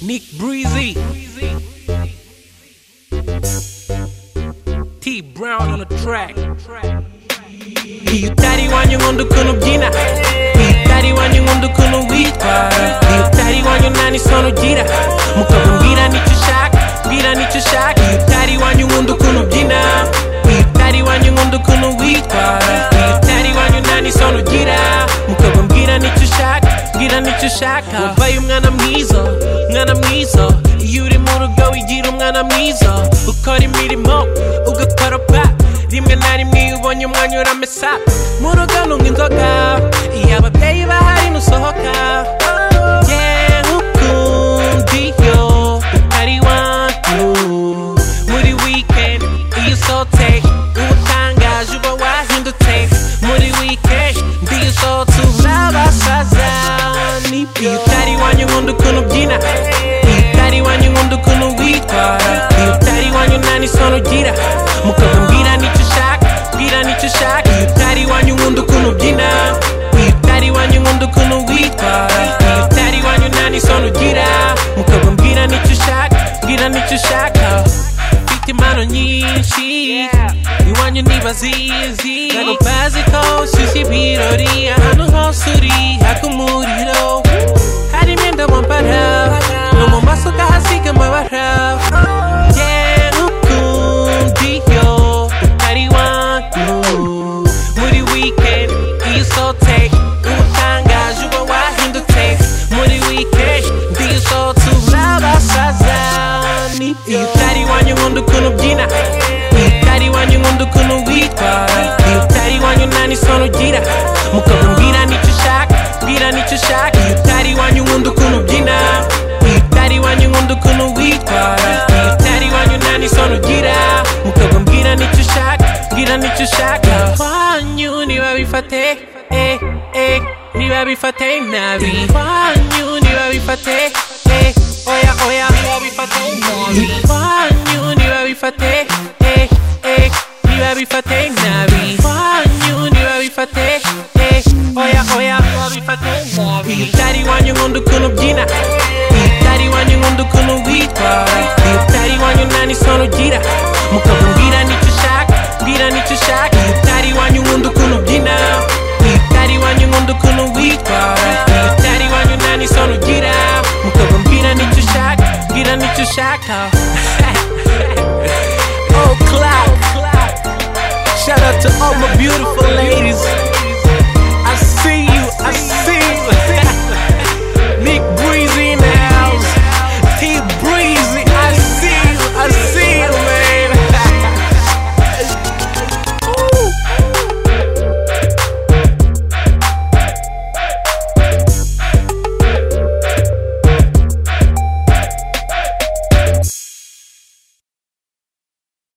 Nick Breezy. T Brown on the track. Hiyutari wanyu ng'ondo kuno jina Hiyutari wanyu ng'ondo kuno witwara Hiyutari wanyu nani sono jira Mukabwira nicyo shaka Bwira nicyo shaka Hiyutari wanyu ng'ondo kuno jina Hiyutari wanyu ng'ondo kuno witwara Hiyutari wanyu nani sono jira Mukabwira nicyo shaka Bwira nicyo shaka Wabaye umwana mwiza Umwana mwiza Iyo uri mu rugo wigira umwana mwiza Ukora imirimo Ugakoropa rimwe na rimwe iyo ubonye umwanya uramesa mu rugo ntunywa inzoga iyo ababyeyi bahari ntusohoka yewe ukundi iyo utari wanyu muri weekend iyo usohotse uba utangaje uba wahindutse muri weekend iyo usohotse uzi abasaza n'ibyo iyo utari wanyu nkunda ukuntu ubyina iyo utari wanyu nkunda ukuntu witwara iyo utari wanyu nta n'isono ugira mukabwira nicyo ushaka bwira nicyo ushaka iyo utari wanyu nkunda ukuntu ubyina iyo utari wanyu nkunda ukuntu witwara iyo utari wanyu nta n'isono ugira mukabwira nicyo ushaka bwira nicyo ushaka mfite impano nyinshi iwanyu ntibazizi ntabwo bazi ko ushyushye ibirori ahantu hose uri haka umuriro hari imyenda wambara no mu maso ukahasiga amabara yewe ukundi iyo utari wanyu muri weekend iyo usohotse uba utangaje uba wahindutse muri weekend iyo usohotse uzi abasaza n'ibyo iyo utari wanyu nkunda ukuntu ubyina iyo utari wanyu nkunda ukuntu witwara iyo utari wanyu nta n'isono ugira mukabwira nicyo ushaka bwira nicyo ushaka iyo utari wanyu nkunda ukuntu ubyina iyo utari wanyu nkunda ukuntu witwara iyo utari wanyu nta n'isono ugira mukabwira nicyo ushaka bwira nicyo ushaka wanyu ntibabifate eh eh ntibabifate nabi wanyu ntibabifate eh oya oya ntibabifate nabi wanyu ntibabifate eh eh ntibabifate nabi wanyu ntibabifate eh oya oya ntibabifate nabi iyo utari wanyu nkunda ukuntu ubyina iyo utari wanyu nkunda ukuntu witwara iyo utari wanyu nta n'isono ugira mukabwira nicyo ushaka bwira nicyo ushaka iyo utari wanyu nkunda ukuntu ubyina iyo utari wanyu nkunda ukuntu witwara iyo utari wanyu nta n'isono ugira mukabwira nicyo ushaka bwira nicyo ushaka oh clap shout out to all my beautiful ladies